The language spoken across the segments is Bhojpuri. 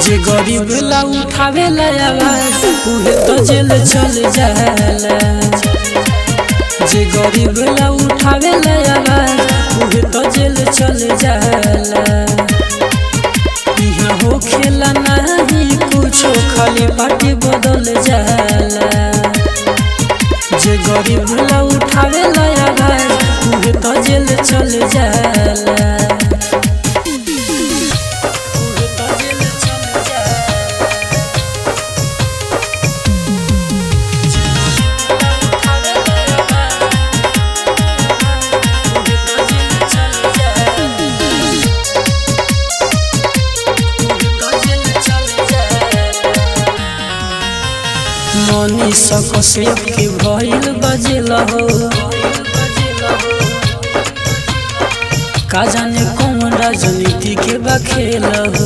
जे गरीब ला उठावे ला आवाज उहे तो जेल चल जाला जे गरीब ला उठावे ला आवाज उहे तो जेल चल जाला यहाँ हो खेला नहीं कुछो खाली पार्टी बदल जाला जे गरीब ला उठावे ला आवाज उहे तो जेल चल जाला उहे तो जेल चल जाला मनी सकसेप के भइल बजेल हो का जाने कौन राजनीति के बखेल हो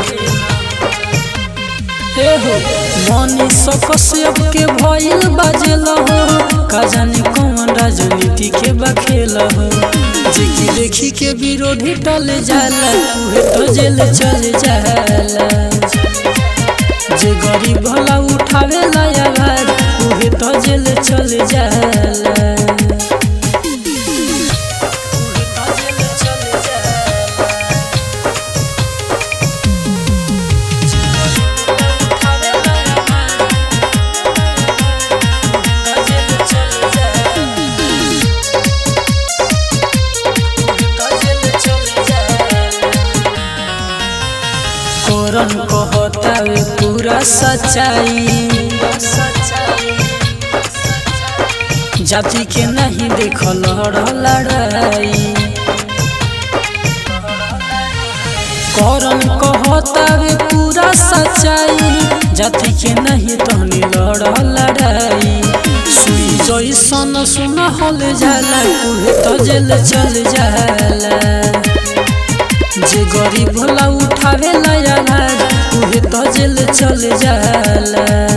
हे हो मनी सकसेप के भइल बजेल हो का जाने कौन राजनीति के बखेल हो जेकी देखी के विरोधी टल जाला उहे तो जेल चल जाला जे गरीब भला उठावे ला आवाज उहे तो जेल चल जाला उहे तो जेल चल जाला। जे गरीब भला उठावे ला आवाज, उहे तो जेल चल जाला। उहे तो जेल चल जाला। कोरन कहतावे पूरा सच्चाई जाति के नहीं देखल लड़ाई करन कहतावे पूरा सच्चाई जाति के नहीं तहनी लड़ लड़ाई सुई जैसन सुन हल जाला उहे तो जेल चल जाला जे गरीब भला उठावे ला आवाज उहे तो जेल चल जाला